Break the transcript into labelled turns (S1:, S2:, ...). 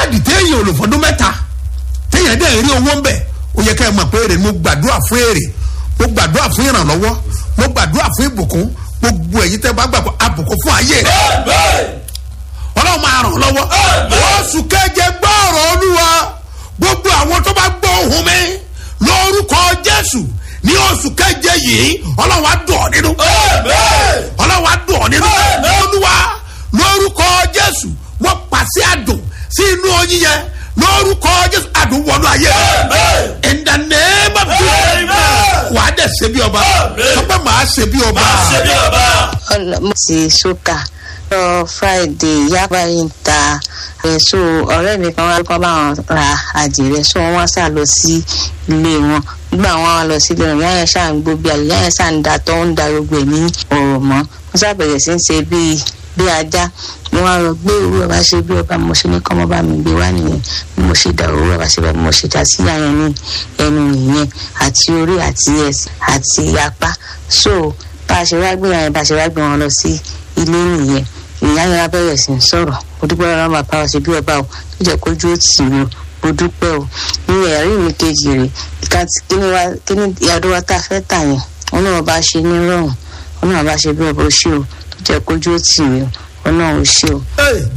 S1: káàdì téèyàn ò lò fọdún mẹ́ta téèyàn dẹ̀ rí owó ń bẹ̀ ó yẹ ká ẹ mọ̀ pé èrè mo gbàdúrà fún èrè mo gbàdúrà fún ìrànlọ́wọ́ mo gbàdúrà fún ìbùkún gbogbo èyí tẹ́ bá gbàgbọ́ àbùkún fún ayé rẹ̀ ọlọ́run máa ràn lọ́wọ́ oṣù keje gbọ́ọ̀rọ̀ olúwa gbogbo àwọn tó bá gbọ́ ohùn mi lórúkọ jésù ní oṣù keje yìí ọlọ́run á dùn ọ́ nínú ọlọ́run á dùn ọ́ nínú olúwa lórúkọ jésù wọ́n pàṣẹ àdùn sí inú oyin yẹn lórúkọ jésù àdùn wọnú ayé rẹ in the name of jesus wà á dẹ̀ ṣe bí ọba sọ pé màá ṣe bí ọba.
S2: mo ti ṣúkà lọ friday yaba yìí ń ta èso ọ̀rẹ́ mi kan wá kọ́ bá wọn ra àdìrẹ so wọ́n sá lọ sí ilé wọn nígbà wọn wá lọ sí ilé wọn yáyẹn ṣáà ń gbó bí àlè yáyẹn ṣáà ń da tó ń da gbogbo ẹ̀ ní ọ̀rọ̀ mọ́ wọ́n sá bẹ̀rẹ̀ sí ń ṣe bíi bí ajá mo wá lọ gbé òwúrọ̀ bá ṣe bí ọba mo ṣe ní kọ́mọ́ bá mi gbé wá nìyẹn bí mo ṣe da òwúrọ̀ bá ṣe bá mo ṣe dá sí yáyẹn ní ẹnu nìyẹn àti orí àti ẹsẹ̀ àti apá so bá a ṣe wá gbé yáyẹn bá a ṣe wá gbé wọn lọ sí ilé nìyẹn ìyá yẹn abẹ́rẹ́ sí ń sọ̀rọ̀ mo dúpẹ́ lọ́wọ́ bàbá wa ṣe bí ọba o tó jẹ́ kójú ó tì mí o mo dúpẹ́ o ní ẹ̀rí mi kejì rè ìka tí kíní ìyàdó wa tá a fẹ́ tà yẹn wọn náà bá ṣe ní rọrùn wọn náà bá ṣe bí ọba o ṣe o tó jẹ́ kójú ó tì mí o wọn náà o ṣe o.
S1: Hey,